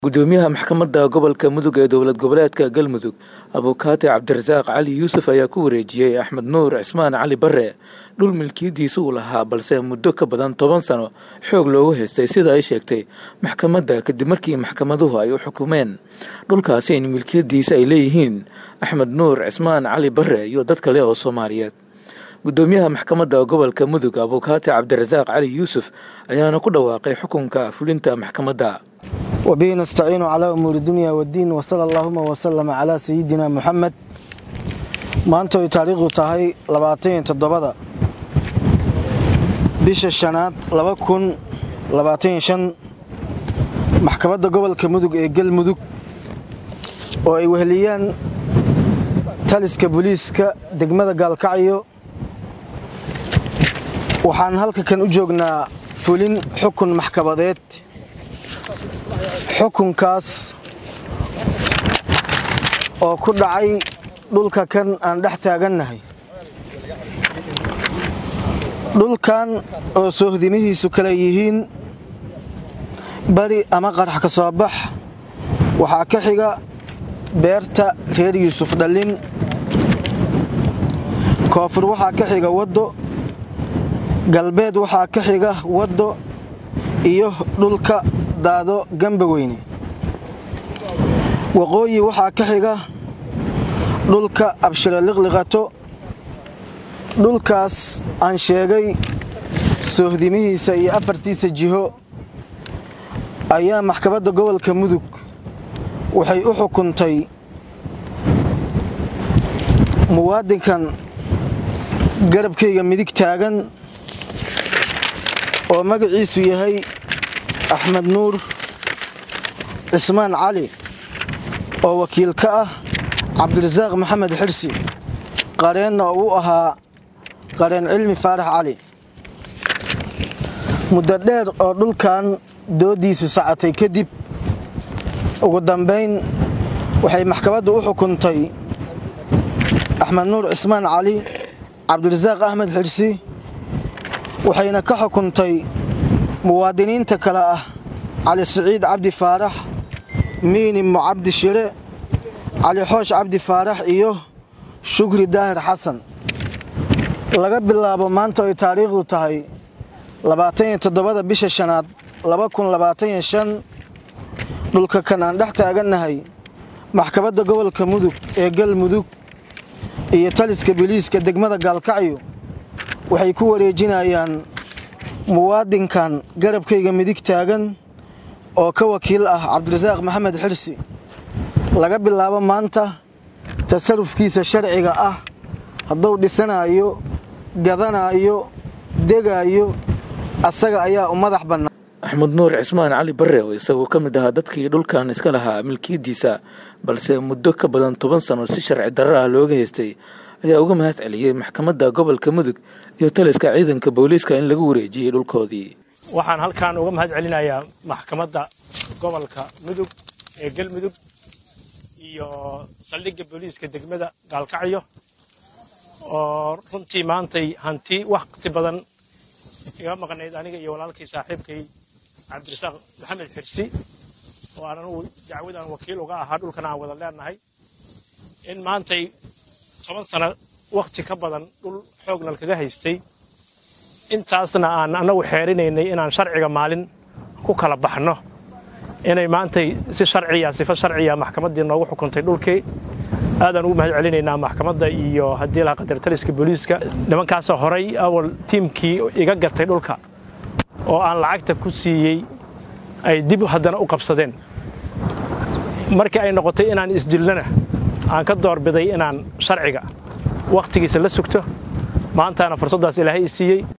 gudoomiyaha maxkamadda gobolka mudug ee dowlad goboleedka galmudug abukaati cabdirasaaq cali yuusuf ayaa ku wareejiyey axmed nuur cismaan cali bare dhul milkiyadiisa uu lahaa balse muddo ka badan toban sano xoog loogu haystay sida ay sheegtay maxkamadda kadib markii maxkamaduhu ay u xukumeen dhulkaasi in milkiyadiisa ay leeyihiin axmed nuur cismaan cali bare iyo dad kale oo soomaaliyeed gudoomiyaha maxkamadda gobolka mudug abukaati cabdirasaaq cali yuusuf ayaana ku dhawaaqay xukunka fulinta maxkamadda وبه نستعين على أمور الدنيا والدين وصلى اللهم وسلم على سيدنا محمد maanta ay taariikhdu tahay labaatan toddobada bisha shanaad laba kun labaatan shan maxkamadda gobolka mudug ee galmudug oo ay weheliyaan taliska booliiska degmada gaalkacyo waxaan halka kan u joognaa fulin xukun maxkamadeed xukunkaas oo ku dhacay dhulka kan aan dhex taagannahay dhulkan oo soohdimihiisu kale yihiin bari ama qarax ka soo bax waxaa ka xiga beerta reer yuusuf dhallin koonfur waxaa ka xiga waddo galbeed waxaa ka xiga waddo iyo dhulka daado gamba weyne waqooyi waxaa ka xiga dhulka abshiro liqliqato dhulkaas aan sheegay soohdimihiisa iyo afartiisa jiho ayaa maxkamadda gobolka mudug waxay u xukuntay muwaadinkan garabkayga midig taagan oo magaciisu yahay axmed nuur cismaan cali oo wakiil ka ah cabdirasaaq maxamed xirsi qareenna oo u ahaa qareen cilmi faarax cali muddo dheer oo dhulkan dooddiisu sacatay kadib ugu dambayn waxay maxkamaddu u xukuntay axmed nuur cismaan cali cabdirasaaq axmed xirsi waxayna ka xukuntay muwaadiniinta kale ah cali siciid cabdi faarax miini mucabdi shire cali xoosh cabdi faarax iyo shukri daahir xasan laga bilaabo maanta ay taariikhdu tahay labaataniyo toddobada bisha shanaad laba kun labaataniyo shan dhulka kan aan dhex taagannahay maxkamadda gobolka mudug ee galmudug iyo taliska biliiska degmada gaalkacyo waxay ku wareejinayaan muwaadinkan garabkayga midig taagan oo ka wakiil ah cabdirasaaq maxamed xirsi laga bilaabo maanta tasarufkiisa sharciga ah hadduu dhisanaayo gadanaayo degaayo asaga ayaa u madax bannaan axmed nuur cismaan cali bare oo isagoo ka mid ahaa dadkii dhulkan iska lahaa milkiyadiisa balse muddo ka badan toban sano si sharci darro ah looga haystay ayaa uga mahad celiyey maxkamadda gobolka mudug iyo taliska ciidanka booliiska in lagu wareejiyey dhulkoodii waxaan halkan uga mahad celinayaa maxkamadda gobolka mudug ee galmudug iyo saldhigga booliiska degmada gaalkacyo oo runtii maantay hanti waqti badan iga maqnayd aniga iyo walaalkii saaxiibkay cabdirasaaq maxamed xirsi oo aan anugu dacwadan wakiil uga ahaa dhulkan aan wada leenahay in maantay toban sano wakhti ka badan dhul xoognal kaga haystay intaasna aan annagu xeerinaynay inaan sharciga maalin ku kala baxno inay maantay si sharciya sifo sharciya maxkamaddii noogu xukuntay dhulkii aadaan ugu mahad celinaynaa maxkamadda iyo haddii laha qadar taliska booliiska nimankaasoo horay awal tiimkii iga gatay dhulka oo aan lacagta ku siiyey ay dib haddana u qabsadeen markii ay noqotay inaan isdilnana aan ka doorbiday inaan sharciga wakhtigiisa la sugto maantaana fursaddaas ilaahay i siiyey